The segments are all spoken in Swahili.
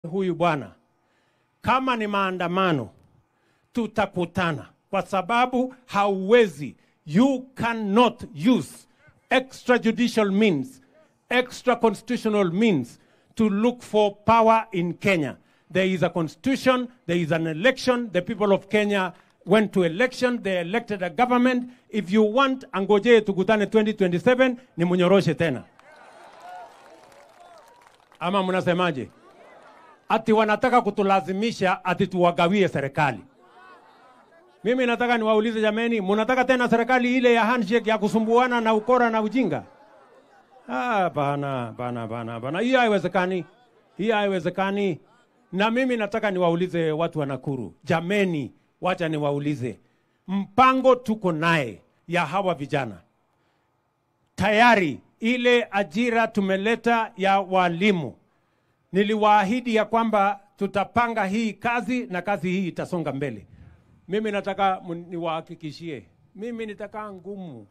huyu bwana, kama ni maandamano tutakutana, kwa sababu hauwezi, you cannot use extrajudicial means, extra constitutional means to look for power in Kenya. There is a constitution, there is an election, the people of Kenya went to election, they elected a government. If you want, angojee tukutane 2027 ni munyoroshe tena. Ama mnasemaje? Ati wanataka kutulazimisha ati tuwagawie serikali. Mimi nataka niwaulize jameni, mnataka tena serikali ile ya handshake ya kusumbuana na ukora na ujinga? Ah, bana bana bana bana, hiyo haiwezekani, hiyo haiwezekani. Na mimi nataka niwaulize watu wa Nakuru, jameni, wacha niwaulize, mpango tuko naye ya hawa vijana tayari, ile ajira tumeleta ya walimu, niliwaahidi ya kwamba tutapanga hii kazi na kazi hii itasonga mbele. Mimi nataka mun- niwahakikishie, mimi nitakaa ngumu,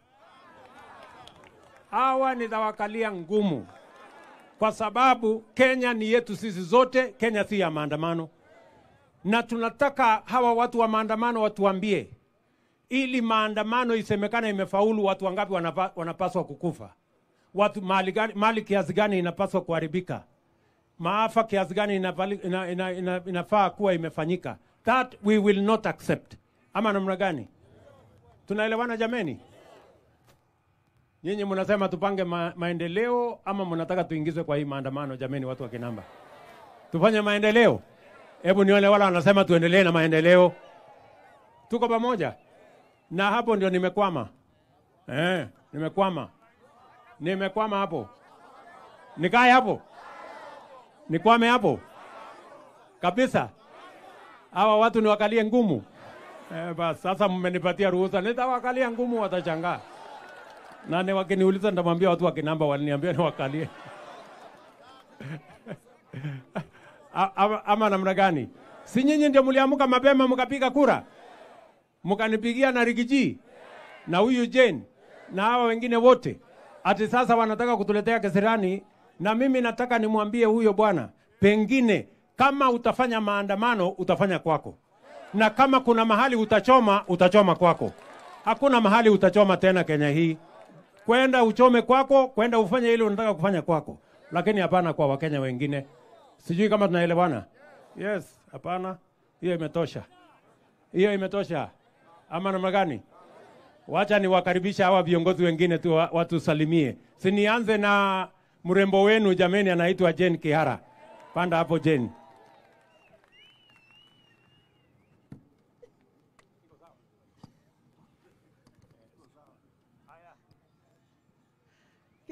hawa nitawakalia ngumu, kwa sababu Kenya ni yetu sisi zote. Kenya si ya maandamano, na tunataka hawa watu wa maandamano watuambie, ili maandamano isemekane imefaulu, watu wangapi wanapa, wanapaswa kukufa, watu mali, gani, mali kiasi gani inapaswa kuharibika maafa kiasi gani inafali- ina, ina, ina, inafaa kuwa imefanyika. That we will not accept. Ama namna gani? Tunaelewana jameni? Nyinyi mnasema tupange ma, maendeleo ama mnataka tuingizwe kwa hii maandamano? Jameni, watu wa Kinamba, tufanye maendeleo. Hebu nione wala wanasema tuendelee na maendeleo. Tuko pamoja, na hapo ndio nimekwama. Eh, nimekwama, nimekwama hapo. Nikae hapo nikwame hapo kabisa. Hawa watu niwakalie ngumu eh, bas sasa mmenipatia ruhusa, nitawakalia ngumu, watachangaa na ni wakiniuliza, nitamwambia watu wa Kinamba waliniambia niwakalie A- ama, ama namna gani? Si nyinyi ndio mliamuka mapema mkapiga kura mkanipigia na Rigiji na huyu Jane na hawa wengine wote, ati sasa wanataka kutuletea kesirani, na mimi nataka nimwambie huyo bwana, pengine kama utafanya maandamano utafanya kwako, na kama kuna mahali utachoma utachoma kwako. Hakuna mahali utachoma tena Kenya hii, kwenda uchome kwako, kwenda ufanye ile unataka kufanya kwako, lakini hapana kwa Wakenya wengine. Sijui kama tunaelewana. Yes, hapana, hiyo imetosha, hiyo imetosha. Ama namna gani? Wacha niwakaribisha hawa viongozi wengine tu wa- watusalimie. Si nianze na mrembo wenu jameni, anaitwa Jane Kihara. Panda hapo Jane.